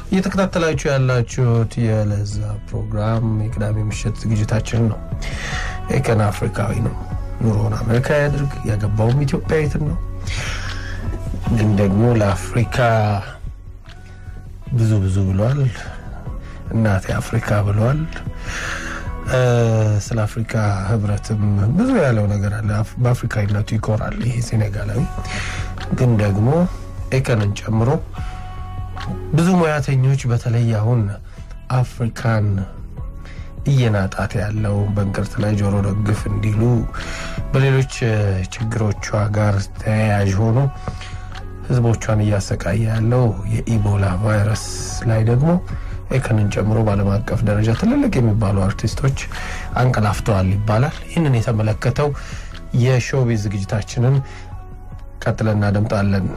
እየተከታተላችሁ ያላችሁት የለዛ ፕሮግራም የቅዳሜ ምሽት ዝግጅታችን ነው። የቀን አፍሪካዊ ነው። ኑሮውን አሜሪካ ያድርግ፣ ያገባውም ኢትዮጵያዊትን ነው። ግን ደግሞ ለአፍሪካ ብዙ ብዙ ብሏል። እናቴ አፍሪካ ብሏል። ስለ አፍሪካ ህብረትም ብዙ ያለው ነገር አለ። በአፍሪካዊነቱ ይኮራል ይሄ ሴኔጋላዊ። ግን ደግሞ ኤከንን ጨምሮ ብዙ ሙያተኞች በተለይ አሁን አፍሪካን እየናጣት ያለው በእንቅርት ላይ ጆሮ ደግፍ እንዲሉ በሌሎች ችግሮቿ ጋር ተያያዥ ሆኖ ህዝቦቿን እያሰቃየ ያለው የኢቦላ ቫይረስ ላይ ደግሞ ኤከንን ጨምሮ በዓለም አቀፍ ደረጃ ትልልቅ የሚባሉ አርቲስቶች አንቀላፍተዋል ይባላል። ይህንን የተመለከተው የሾቢዝ ዝግጅታችንን ቀጥለን እናደምጣለን።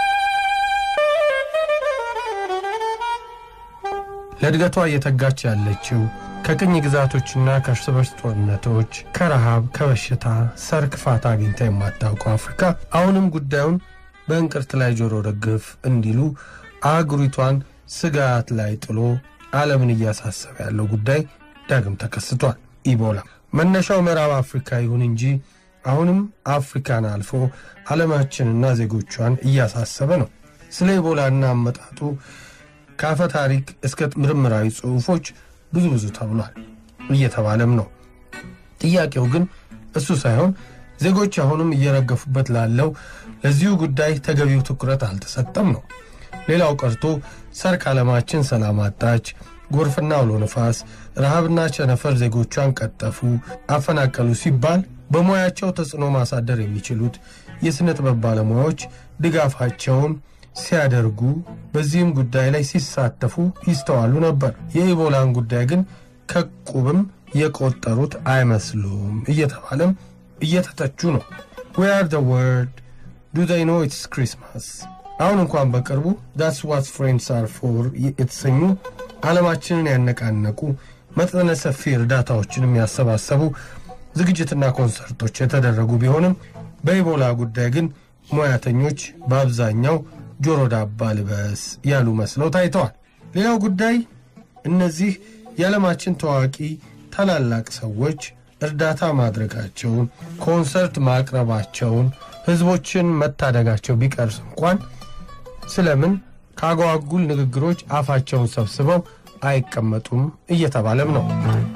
ለእድገቷ እየተጋች ያለችው ከቅኝ ግዛቶችና ከእርስ በርስ ጦርነቶች፣ ከረሃብ፣ ከበሽታ ሰርክ ፋታ አግኝታ የማታውቀው አፍሪካ አሁንም ጉዳዩን በእንቅርት ላይ ጆሮ ደግፍ እንዲሉ አህጉሪቷን ስጋት ላይ ጥሎ ዓለምን እያሳሰበ ያለው ጉዳይ ዳግም ተከስቷል። ኢቦላ መነሻው ምዕራብ አፍሪካ ይሁን እንጂ አሁንም አፍሪካን አልፎ ዓለማችንና ዜጎቿን እያሳሰበ ነው። ስለ ኢቦላና አመጣጡ ከአፈ ታሪክ እስከ ምርምራዊ ጽሑፎች ብዙ ብዙ ተብሏል፣ እየተባለም ነው። ጥያቄው ግን እሱ ሳይሆን ዜጎች አሁንም እየረገፉበት ላለው ለዚሁ ጉዳይ ተገቢው ትኩረት አልተሰጠም ነው። ሌላው ቀርቶ ሰርክ ዓለማችን ሰላም አጣች፣ ጎርፍና አውሎ ነፋስ፣ ረሃብና ቸነፈር ዜጎቿን ቀጠፉ፣ አፈናቀሉ ሲባል በሙያቸው ተጽዕኖ ማሳደር የሚችሉት የሥነ ጥበብ ባለሙያዎች ድጋፋቸውን ሲያደርጉ በዚህም ጉዳይ ላይ ሲሳተፉ ይስተዋሉ ነበር። የኢቦላን ጉዳይ ግን ከቁብም የቆጠሩት አይመስሉም እየተባለም እየተተቹ ነው። ዌር አር ዘ ወርልድ ዱ ዘይ ኖ ኢትስ ክሪስማስ። አሁን እንኳን በቅርቡ ዳትስ ዋት ፍሬንድስ አር ፎር የተሰኙ ዓለማችንን ያነቃነቁ መጠነ ሰፊ እርዳታዎችንም ያሰባሰቡ ዝግጅትና ኮንሰርቶች የተደረጉ ቢሆንም በኢቦላ ጉዳይ ግን ሙያተኞች በአብዛኛው ጆሮ ዳባ ልበስ ያሉ መስለው ታይተዋል። ሌላው ጉዳይ እነዚህ የዓለማችን ታዋቂ ታላላቅ ሰዎች እርዳታ ማድረጋቸውን፣ ኮንሰርት ማቅረባቸውን፣ ህዝቦችን መታደጋቸው ቢቀርስ እንኳን ስለምን ከአጓጉል ንግግሮች አፋቸውን ሰብስበው አይቀመጡም እየተባለም ነው።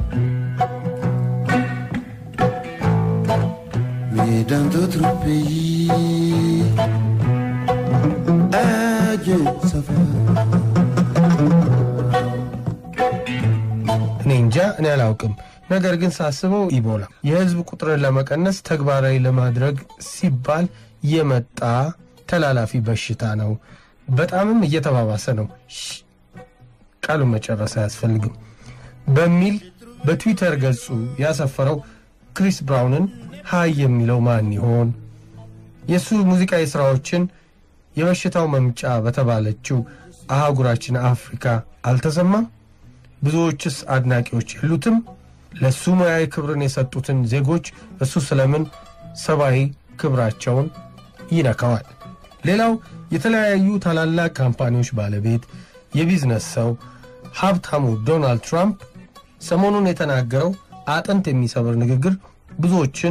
Mais dans d'autres pays, adieu, ça va. እኔ እንጃ እኔ አላውቅም። ነገር ግን ሳስበው ኢቦላ የህዝብ ቁጥርን ለመቀነስ ተግባራዊ ለማድረግ ሲባል የመጣ ተላላፊ በሽታ ነው። በጣምም እየተባባሰ ነው። ሽ- ቃሉን መጨረስ አያስፈልግም በሚል በትዊተር ገጹ ያሰፈረው ክሪስ ብራውንን ሀይ የሚለው ማን ይሆን? የእሱ ሙዚቃዊ ሥራዎችን የበሽታው መምጫ በተባለችው አህጉራችን አፍሪካ አልተሰማም? ብዙዎችስ አድናቂዎች የሉትም? ለእሱ ሙያዊ ክብርን የሰጡትን ዜጎች እሱ ስለምን ሰብአዊ ክብራቸውን ይነካዋል? ሌላው የተለያዩ ታላላቅ ካምፓኒዎች ባለቤት የቢዝነስ ሰው ሀብታሙ ዶናልድ ትራምፕ ሰሞኑን የተናገረው አጥንት የሚሰብር ንግግር ብዙዎችን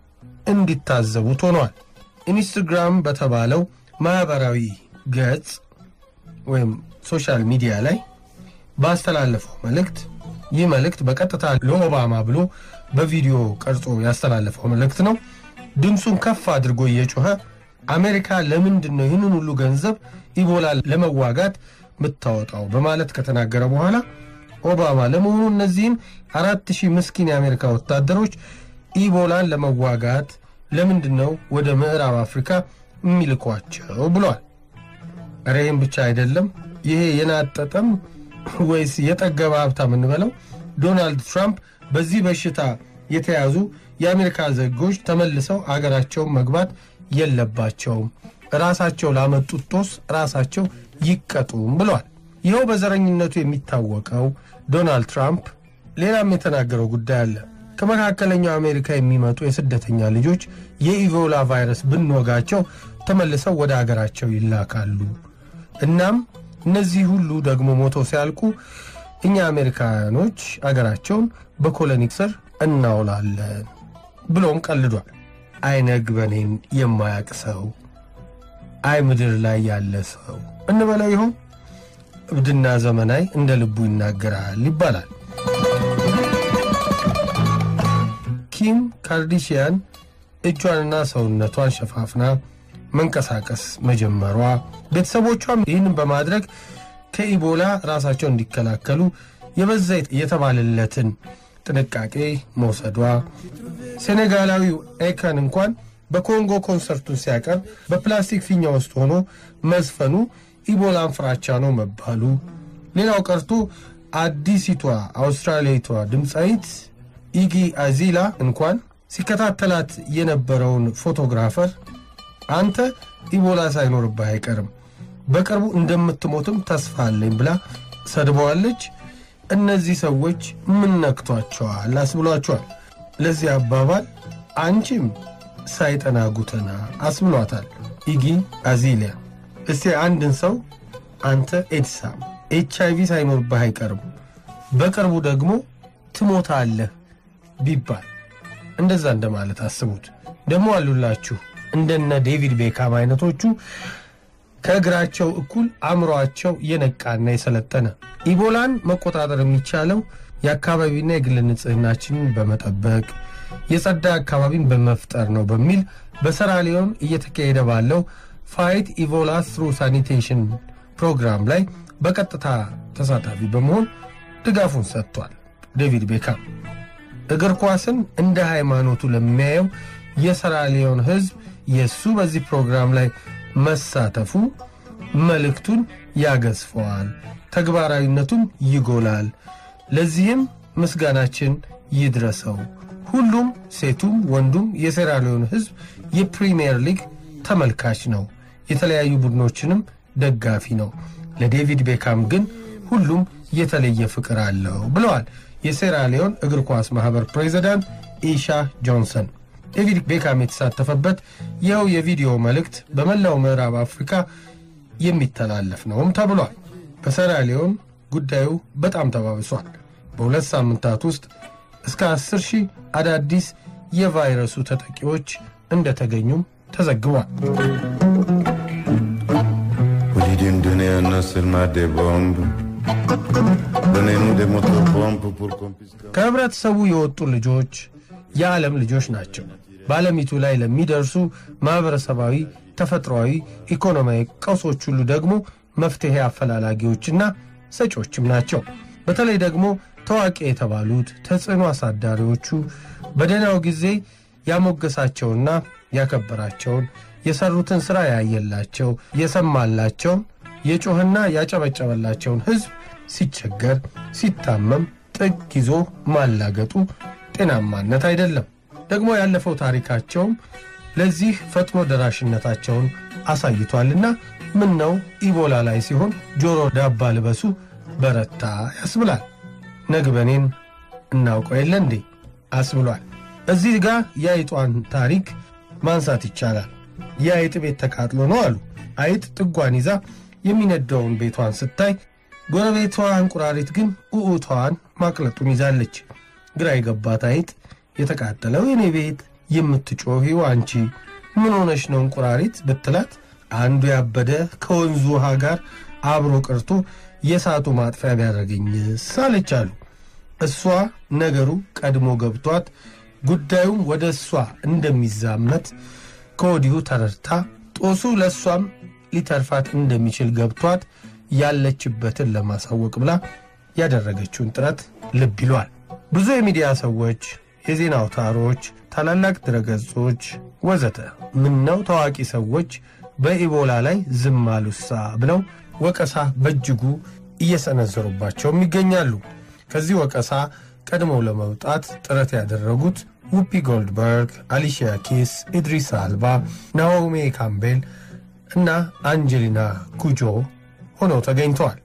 እንዲታዘቡት ሆኗል። ኢንስትግራም በተባለው ማኅበራዊ ገጽ ወይም ሶሻል ሚዲያ ላይ ባስተላለፈው መልእክት ይህ መልእክት በቀጥታ ለኦባማ ብሎ በቪዲዮ ቀርጾ ያስተላለፈው መልእክት ነው። ድምፁን ከፍ አድርጎ እየጮኸ አሜሪካ ለምንድን ነው ይህንን ሁሉ ገንዘብ ኢቦላ ለመዋጋት የምታወጣው በማለት ከተናገረ በኋላ ኦባማ ለመሆኑ እነዚህን አራት ሺህ ምስኪን የአሜሪካ ወታደሮች ኢቦላን ለመዋጋት ለምንድን ነው ወደ ምዕራብ አፍሪካ የሚልኳቸው ብሏል። ኧረ ይህም ብቻ አይደለም። ይሄ የናጠጠም ወይስ የጠገበ ሀብታም እንበለው ዶናልድ ትራምፕ በዚህ በሽታ የተያዙ የአሜሪካ ዜጎች ተመልሰው አገራቸውን መግባት የለባቸውም፣ ራሳቸው ላመጡት ጦስ ራሳቸው ይቀጡም ብለዋል። ይኸው በዘረኝነቱ የሚታወቀው ዶናልድ ትራምፕ ሌላም የተናገረው ጉዳይ አለ። ከመካከለኛው አሜሪካ የሚመጡ የስደተኛ ልጆች የኢቦላ ቫይረስ ብንወጋቸው ተመልሰው ወደ አገራቸው ይላካሉ። እናም እነዚህ ሁሉ ደግሞ ሞተው ሲያልቁ እኛ አሜሪካኖች አገራቸውን በኮሎኒ ስር እናውላለን ብሎም ቀልዷል። አይ ነግበኔን የማያቅ ሰው፣ አይ ምድር ላይ ያለ ሰው እንበለው ይሆን? እብድና ዘመናዊ እንደ ልቡ ይናገራል ይባላል። ኪም ካርዲሽያን እጇንና ሰውነቷን ሸፋፍና መንቀሳቀስ መጀመሯ ቤተሰቦቿም ይህንን በማድረግ ከኢቦላ ራሳቸውን እንዲከላከሉ የበዛ የተባለለትን ጥንቃቄ መውሰዷ ሴኔጋላዊው ኤከን እንኳን በኮንጎ ኮንሰርቱን ሲያቀርብ በፕላስቲክ ፊኛ ውስጥ ሆኖ መዝፈኑ ኢቦላን ፍራቻ ነው መባሉ ሌላው ቀርቶ አዲሲቷ አውስትራሊያዊቷ ድምፃዊት ኢጊ አዚላ እንኳን ሲከታተላት የነበረውን ፎቶግራፈር አንተ ኢቦላ ሳይኖርብህ አይቀርም በቅርቡ እንደምትሞትም ተስፋ አለኝ ብላ ሰድበዋለች። እነዚህ ሰዎች ምን ነክቷቸዋል አስብሏቸዋል። ለዚህ አባባል አንቺም ሳይጠና ጉተና አስብሏታል ኢጊ አዚሊያ። እስቲ አንድን ሰው አንተ ኤድሳም ኤች አይቪ ሳይኖርብህ አይቀርም በቅርቡ ደግሞ ትሞታለህ ቢባል እንደዛ እንደማለት አስቡት። ደግሞ አሉላችሁ እንደነ ዴቪድ ቤካም አይነቶቹ ከእግራቸው እኩል አእምሯቸው የነቃና የሰለጠነ ኢቦላን መቆጣጠር የሚቻለው የአካባቢና የግል ንጽህናችንን በመጠበቅ የጸዳ አካባቢን በመፍጠር ነው በሚል በሰራሊዮን እየተካሄደ ባለው ፋይት ኢቦላ ትሩ ሳኒቴሽን ፕሮግራም ላይ በቀጥታ ተሳታፊ በመሆን ድጋፉን ሰጥቷል። ዴቪድ ቤካም እግር ኳስን እንደ ሃይማኖቱ ለሚያየው የሰራሊዮን ሕዝብ የእሱ በዚህ ፕሮግራም ላይ መሳተፉ መልእክቱን ያገዝፈዋል፣ ተግባራዊነቱም ይጎላል። ለዚህም ምስጋናችን ይድረሰው። ሁሉም ሴቱም ወንዱም የሴራሊዮን ሕዝብ የፕሪምየር ሊግ ተመልካች ነው፣ የተለያዩ ቡድኖችንም ደጋፊ ነው። ለዴቪድ ቤካም ግን ሁሉም የተለየ ፍቅር አለው ብለዋል የሴራሊዮን እግር ኳስ ማኅበር ፕሬዚዳንት ኢሻ ጆንሰን። ዴቪድ ቤካም የተሳተፈበት ይኸው የቪዲዮ መልእክት በመላው ምዕራብ አፍሪካ የሚተላለፍ ነውም ተብሏል። በሴራሊዮን ጉዳዩ በጣም ተባብሷል። በሁለት ሳምንታት ውስጥ እስከ 10 ሺህ አዳዲስ የቫይረሱ ተጠቂዎች እንደተገኙም ተዘግቧል። Walidin dunia nasir ma de bomb. Donne-nous des motopompes pour qu'on puisse... ከህብረተሰቡ የወጡ ልጆች የዓለም ልጆች ናቸው። በዓለሚቱ ላይ ለሚደርሱ ማኅበረሰባዊ፣ ተፈጥሯዊ፣ ኢኮኖሚያዊ ቀውሶች ሁሉ ደግሞ መፍትሔ አፈላላጊዎችና ሰጪዎችም ናቸው። በተለይ ደግሞ ታዋቂ የተባሉት ተጽዕኖ አሳዳሪዎቹ በደህናው ጊዜ ያሞገሳቸውና ያከበራቸውን የሰሩትን ሥራ ያየላቸው የሰማላቸውን የጮህና ያጨበጨበላቸውን ሕዝብ ሲቸገር ሲታመም ጥግ ይዞ ማላገጡ ጤናማነት አይደለም። ደግሞ ያለፈው ታሪካቸውም ለዚህ ፈጥኖ ደራሽነታቸውን አሳይቷልና ምን ነው ኢቦላ ላይ ሲሆን ጆሮ ዳባ ልበሱ በረታ ያስብላል። ነግበኔን እናውቀው የለ እንዴ አስብሏል። እዚህ ጋር የአይጧን ታሪክ ማንሳት ይቻላል። የአይጥ ቤት ተቃጥሎ ነው አሉ። አይጥ ጥጓን ይዛ የሚነደውን ቤቷን ስታይ ጎረቤቷ እንቁራሪት ግን ኡኡቷን ማቅለጡን ይዛለች። ግራ የገባት አይጥ የተቃጠለው የኔ ቤት የምትጮኺው አንቺ ምን ሆነሽ ነው እንቁራሪት ብትላት አንዱ ያበደ ከወንዙ ውሃ ጋር አብሮ ቀርቶ የእሳቱ ማጥፊያ ቢያደርገኝስ አለች አሉ። እሷ ነገሩ ቀድሞ ገብቷት ጉዳዩም ወደ እሷ እንደሚዛመት ከወዲሁ ተረድታ ጦሱ ለእሷም ሊተርፋት እንደሚችል ገብቷት ያለችበትን ለማሳወቅ ብላ ያደረገችውን ጥረት ልብ ይሏል። ብዙ የሚዲያ ሰዎች፣ የዜና አውታሮች፣ ታላላቅ ድረገጾች ወዘተ ምነው ታዋቂ ሰዎች በኢቦላ ላይ ዝም አሉሳ ብለው ወቀሳ በእጅጉ እየሰነዘሩባቸውም ይገኛሉ። ከዚህ ወቀሳ ቀድመው ለመውጣት ጥረት ያደረጉት ውፒ ጎልድበርግ፣ አሊሺያ ኪስ፣ ኢድሪስ አልባ፣ ናኦሚ ካምቤል እና አንጀሊና ኩጆ ሆነው ተገኝተዋል።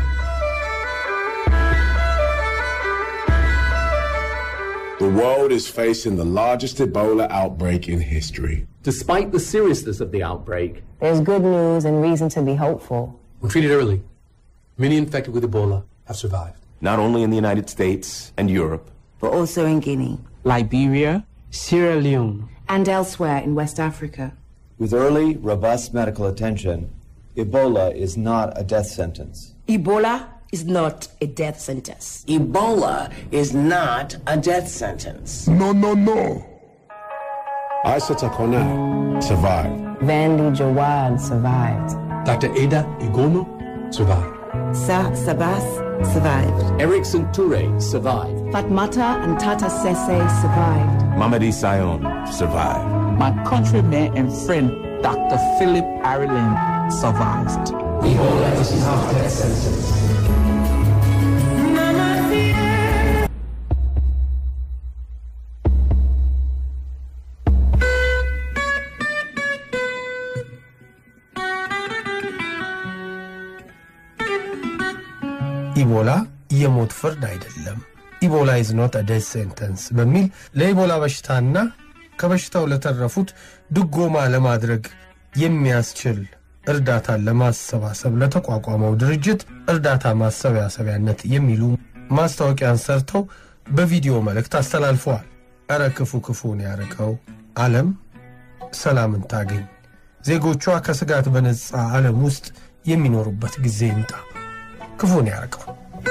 The world is facing the largest Ebola outbreak in history. Despite the seriousness of the outbreak, There's good news and reason to be hopeful. we're treated early. Many infected with Ebola have survived. not only in the United States and Europe, but also in Guinea Liberia, Sierra Leone, and elsewhere in West Africa. With early, robust medical attention, Ebola is not a death sentence. Ebola is not a death sentence. Ebola is not a death sentence. No, no, no. Isata Kona survived. Vandy Jawad survived. Dr. Ada Igono survived. Sa Sabas survived. Erickson Toure survived. Fatmata and Tata Sese survived. Mamadi Sion survived. My countryman and friend, Dr. Philip Ireland, survived. Ebola is not death sentence. ኢቦላ የሞት ፍርድ አይደለም፣ ኢቦላ ኢዝ ኖት ዴዝ ሴንተንስ በሚል ለኢቦላ በሽታና ከበሽታው ለተረፉት ድጎማ ለማድረግ የሚያስችል እርዳታን ለማሰባሰብ ለተቋቋመው ድርጅት እርዳታ ማሰባሰቢያነት የሚሉ ማስታወቂያን ሰርተው በቪዲዮ መልእክት አስተላልፈዋል። እረ ክፉ ክፉን ያርቀው፣ ዓለም ሰላምን ታገኝ፣ ዜጎቿ ከስጋት በነጻ ዓለም ውስጥ የሚኖሩበት ጊዜ ይምጣ። ክፉን ያርቀው።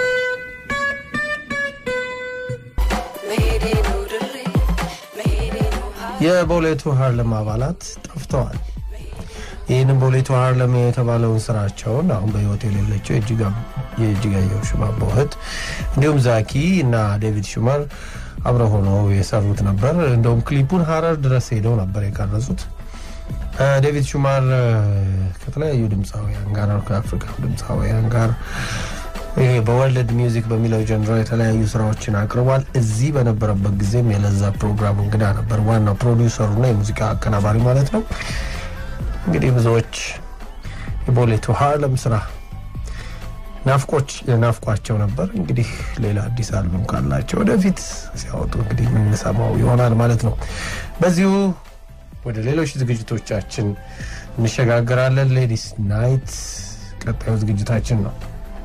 የቦሌቱ ሃርለም አባላት ጠፍተዋል። ይህንም ቦሌቱ ሃርለም የተባለውን ስራቸውን አሁን በህይወት የሌለችው የእጅጋየሁ ሽማባው እህት እንዲሁም ዛኪ እና ዴቪድ ሹመር አብረው ሆነው የሰሩት ነበር። እንደውም ክሊፑን ሀረር ድረስ ሄደው ነበር የቀረጹት። ዴቪድ ሹማር ከተለያዩ ድምፃውያን ጋር ከአፍሪካ ድምፃውያን ጋር ይሄ በወርልድ ሚውዚክ በሚለው ጀንሮ የተለያዩ ስራዎችን አቅርቧል። እዚህ በነበረበት ጊዜም የለዛ ፕሮግራም እንግዳ ነበር። ዋናው ፕሮዲውሰሩና የሙዚቃ አቀናባሪ ማለት ነው። እንግዲህ ብዙዎች የቦሌቱ ሃርለም ስራ ናፍቆች ናፍቋቸው ነበር። እንግዲህ ሌላ አዲስ አልበም ካላቸው ወደፊት ሲያወጡ እንግዲህ የምንሰማው ይሆናል ማለት ነው። በዚሁ ወደ ሌሎች ዝግጅቶቻችን እንሸጋግራለን። ሌዲስ ናይት ቀጣዩ ዝግጅታችን ነው።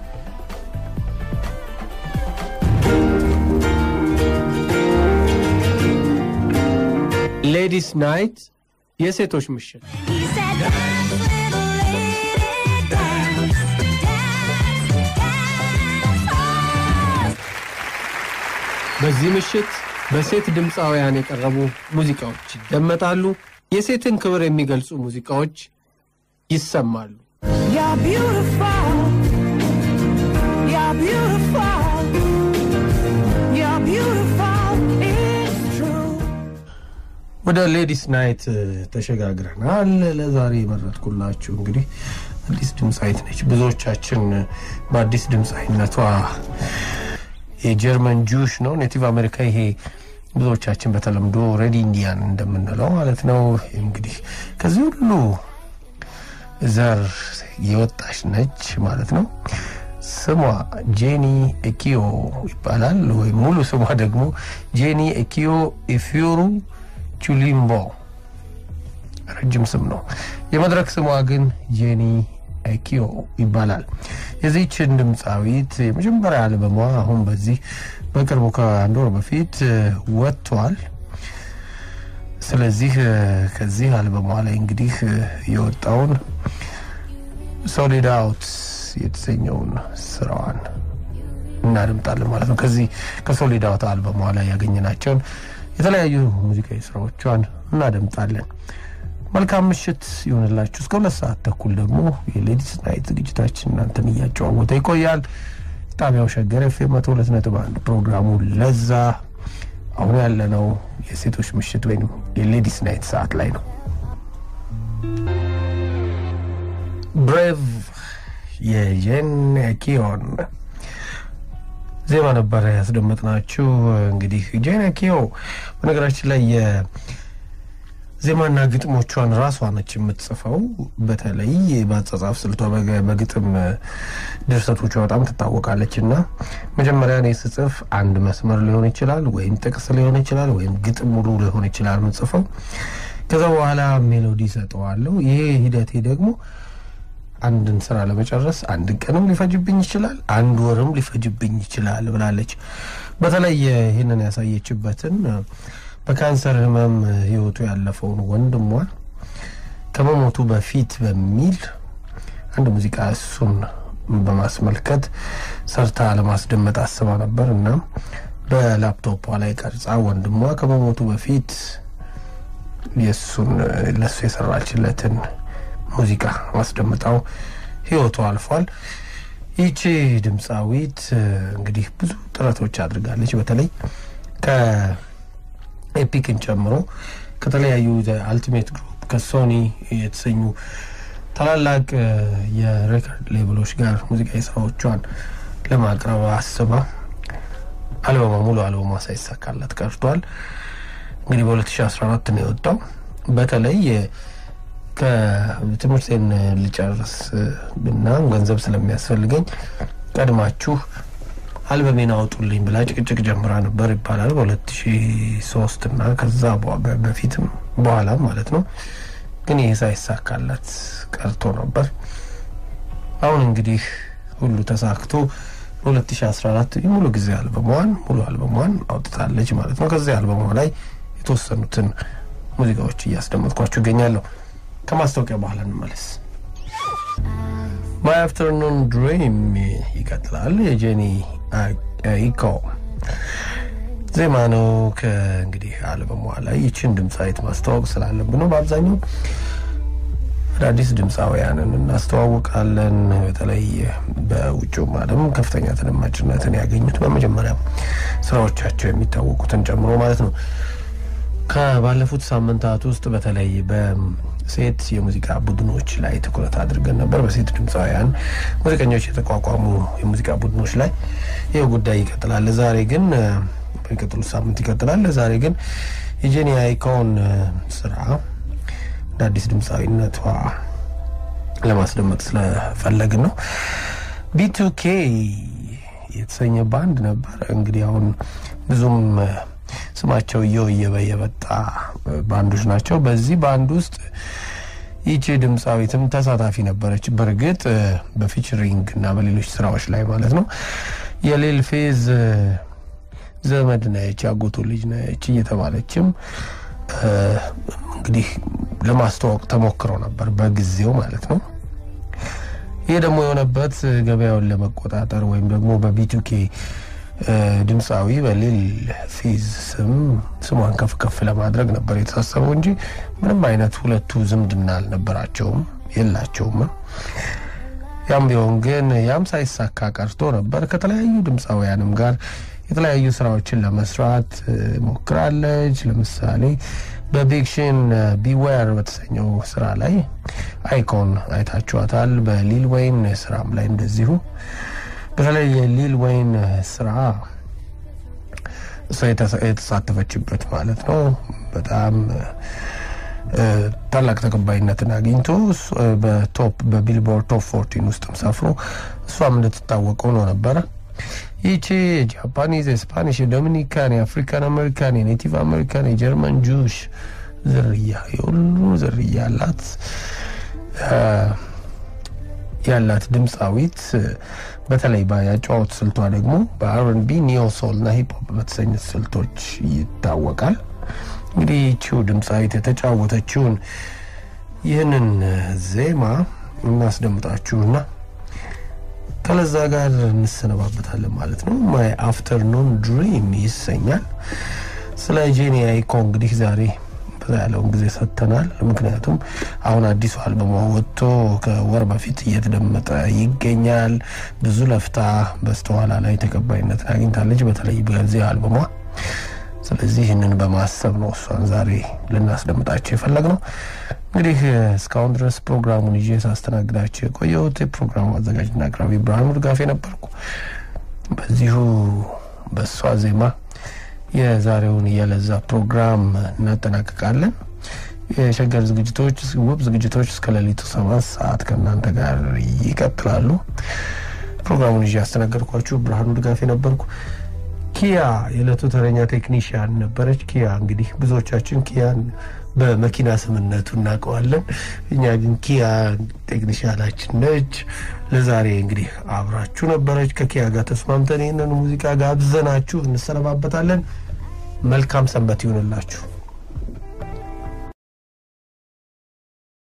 ሌዲስ ናይት የሴቶች ምሽት በዚህ ምሽት በሴት ድምፃውያን የቀረቡ ሙዚቃዎች ይደመጣሉ። የሴትን ክብር የሚገልጹ ሙዚቃዎች ይሰማሉ። ወደ ሌዲስ ናይት ተሸጋግረናል። ለዛሬ የመረጥኩላችሁ እንግዲህ አዲስ ድምፃዊት ነች። ብዙዎቻችን በአዲስ ድምፃዊነቷ የጀርመን ጁሽ ነው ኔቲቭ አሜሪካ ይሄ ብዙዎቻችን በተለምዶ ሬድ ኢንዲያን እንደምንለው ማለት ነው። እንግዲህ ከዚህ ሁሉ ዘር የወጣች ነች ማለት ነው። ስሟ ጄኒ ኤኪዮ ይባላል። ወይም ሙሉ ስሟ ደግሞ ጄኒ ኤኪዮ ኢፊዮሩ ቹሊምቦ ረጅም ስም ነው። የመድረክ ስሟ ግን ጄኒ ኤኪዮ ይባላል። የዚችን ድምፃዊት የመጀመሪያ አልበሟ አሁን በዚህ በቅርቡ ከአንድ ወር በፊት ወጥቷል። ስለዚህ ከዚህ አልበሟ ላይ እንግዲህ የወጣውን ሶሊድ አውት የተሰኘውን ስራዋን እናድምጣለን ማለት ነው። ከዚህ ከሶሊድ አውት አልበሟ ላይ ያገኘናቸውን የተለያዩ ሙዚቃዊ ስራዎቿን እናደምጣለን። መልካም ምሽት ይሆንላችሁ። እስከ ሁለት ሰዓት ተኩል ደግሞ የሌዲስ ናይት ዝግጅታችን እናንተን እያጨዋወተ ይቆያል። ጣቢያው ሸገር ኤፍ ኤም መቶ ሁለት ነጥብ አንድ ፕሮግራሙ ለዛ። አሁን ያለነው የሴቶች ምሽት ወይም የሌዲስ ናይት ሰዓት ላይ ነው። ብሬቭ የጄን ኪዮን ዜማ ነበረ ያስደመጥናችሁ። እንግዲህ ጄን ኪዮ በነገራችን ላይ ዜማና ግጥሞቿን ራሷ ነች የምትጽፈው። በተለይ በአጻጻፍ ስልቷ በግጥም ድርሰቶቿ በጣም ትታወቃለች እና መጀመሪያ እኔ ስጽፍ አንድ መስመር ሊሆን ይችላል፣ ወይም ጥቅስ ሊሆን ይችላል፣ ወይም ግጥም ሙሉ ሊሆን ይችላል የምጽፈው። ከዛ በኋላ ሜሎዲ ሰጠዋለሁ። ይሄ ሂደቴ ደግሞ አንድን ስራ ለመጨረስ አንድ ቀንም ሊፈጅብኝ ይችላል፣ አንድ ወርም ሊፈጅብኝ ይችላል ብላለች። በተለይ ይህንን ያሳየችበትን በካንሰር ህመም ህይወቱ ያለፈውን ወንድሟን ከመሞቱ በፊት በሚል አንድ ሙዚቃ እሱን በማስመልከት ሰርታ ለማስደመጥ አስባ ነበር እና በላፕቶፖ ላይ ቀርጻ ወንድሟ ከመሞቱ በፊት የእሱን ለሱ የሰራችለትን ሙዚቃ ማስደምጣው ህይወቱ አልፏል። ይቺ ድምፃዊት እንግዲህ ብዙ ጥረቶች አድርጋለች። በተለይ ከኤፒክን ጨምሮ ከተለያዩ አልቲሜት ግሩፕ ከሶኒ የተሰኙ ታላላቅ የሬከርድ ሌብሎች ጋር ሙዚቃዊ ስራዎቿን ለማቅረብ አስባ አልበማ ሙሉ አልበማ ሳይሳካላት ቀርቷል። እንግዲህ በ2014 ነው የወጣው። በተለይ ከትምህርቴን ልጨርስ እና ገንዘብ ስለሚያስፈልገኝ ቀድማችሁ አልበሜን አውጡልኝ ብላ ጭቅጭቅ ጀምራ ነበር ይባላል። በ2003 እና ከዛ በፊትም በኋላም ማለት ነው። ግን ይህ ሳይሳካላት ቀርቶ ነበር። አሁን እንግዲህ ሁሉ ተሳክቶ በ2014 የሙሉ ጊዜ አልበሟን ሙሉ አልበሟን አውጥታለች ማለት ነው። ከዚህ አልበሟ ላይ የተወሰኑትን ሙዚቃዎች እያስደመጥኳችሁ ይገኛለሁ። ከማስታወቂያ በኋላ እንመለስ። ማይ አፍተርኑን ድሪም ይቀጥላል። የጄኒ ኢኮ ዜማ ነው። ከእንግዲህ አልበሟ ላይ ይችን ድምፃዊት ማስተዋወቅ ስላለብን ነው። በአብዛኛው አዳዲስ ድምፃውያንን እናስተዋውቃለን። በተለይ በውጭውም ዓለም ከፍተኛ ተደማጭነትን ያገኙት በመጀመሪያ ስራዎቻቸው የሚታወቁትን ጨምሮ ማለት ነው። ከባለፉት ሳምንታት ውስጥ በተለይ በሴት የሙዚቃ ቡድኖች ላይ ትኩረት አድርገን ነበር። በሴት ድምፃውያን ሙዚቀኞች የተቋቋሙ የሙዚቃ ቡድኖች ላይ ይህ ጉዳይ ይቀጥላል። ዛሬ ግን በሚቀጥሉት ሳምንት ይቀጥላል። ዛሬ ግን የጄኒ አይኮን ስራ እንደ አዲስ ድምፃዊነቷ ለማስደመጥ ስለፈለግን ነው። ቢቱኬ የተሰኘ ባንድ ነበር። እንግዲህ አሁን ብዙም ስማቸው እየወየበ የመጣ ባንዶች ናቸው። በዚህ ባንድ ውስጥ ይቺ ድምፃዊትም ተሳታፊ ነበረች። በእርግጥ በፊቸሪንግ እና በሌሎች ስራዎች ላይ ማለት ነው። የሌል ፌዝ ዘመድ ነች፣ ያጎቱ ልጅ ነች እየተባለችም እንግዲህ ለማስተዋወቅ ተሞክሮ ነበር በጊዜው ማለት ነው። ይህ ደግሞ የሆነበት ገበያውን ለመቆጣጠር ወይም ደግሞ በቢቱኬ ድምፃዊ በሊል ፌዝ ስም ስሟን ከፍ ከፍ ለማድረግ ነበር የተሳሰበው እንጂ ምንም አይነት ሁለቱ ዝምድና አልነበራቸውም፣ የላቸውም። ያም ቢሆን ግን ያም ሳይሳካ ቀርቶ ነበር። ከተለያዩ ድምፃውያንም ጋር የተለያዩ ስራዎችን ለመስራት ሞክራለች። ለምሳሌ በቢግሽን ቢዌር በተሰኘው ስራ ላይ አይኮን አይታችኋታል። በሊል ወይን ስራም ላይ እንደዚሁ በተለይ የሊል ወይን ስራ እሷ የተሳተፈችበት ማለት ነው በጣም ታላቅ ተቀባይነትን አግኝቶ በቶፕ በቢልቦርድ ቶፕ ፎርቲን ውስጥም ሰፍሮ እሷም እንድትታወቀው ነው ነበረ። ይቺ የጃፓኒዝ፣ የስፓኒሽ፣ የዶሚኒካን፣ የአፍሪካን አሜሪካን፣ የኔቲቭ አሜሪካን፣ የጀርመን ጁሽ ዝርያ የሁሉ ዝርያ ያላት ያላት ድምፃዊት በተለይ በያጫወት ስልቷ ደግሞ በአርንቢ ኒዮ ሶል እና ሂፕሆፕ በተሰኙት ስልቶች ይታወቃል። እንግዲህ ይቺው ድምፃዊት የተጫወተችውን ይህንን ዜማ እናስደምጣችሁና ከለዛ ጋር እንሰነባበታለን ማለት ነው። ማይ አፍተርኑን ድሪም ይሰኛል። ስለ ጄኒ አይኮ እንግዲህ ዛሬ በዛ ያለውን ጊዜ ሰጥተናል። ምክንያቱም አሁን አዲሱ አልበሟ ወጥቶ ከወር በፊት እየተደመጠ ይገኛል። ብዙ ለፍታ በስተኋላ ላይ ተቀባይነትን አግኝታለች፣ በተለይ በዚህ አልበሟ። ስለዚህ ይህንን በማሰብ ነው እሷን ዛሬ ልናስደምጣቸው የፈለግ ነው። እንግዲህ እስካሁን ድረስ ፕሮግራሙን ይዤ ሳስተናግዳቸው የቆየሁት የፕሮግራሙ አዘጋጅና አቅራቢ ብርሃኑ ድጋፌ ነበርኩ። በዚሁ በእሷ ዜማ የዛሬውን የለዛ ፕሮግራም እናጠናቅቃለን። የሸገር ዝግጅቶች ውብ ዝግጅቶች እስከ ሌሊቱ ሰባት ሰዓት ከእናንተ ጋር ይቀጥላሉ። ፕሮግራሙን ይዤ ያስተናገድኳችሁ ብርሃኑ ድጋፌ ነበርኩ። ኪያ የዕለቱ ተረኛ ቴክኒሽያን ነበረች። ኪያ እንግዲህ ብዙዎቻችን ኪያን በመኪና ስምነቱ እናውቀዋለን። እኛ ግን ኪያ ቴክኒሻላችን ነች። ለዛሬ እንግዲህ አብራችሁ ነበረች። ከኪያ ጋር ተስማምተን ይህንን ሙዚቃ ጋብዘናችሁ እንሰነባበታለን። መልካም ሰንበት ይሁንላችሁ።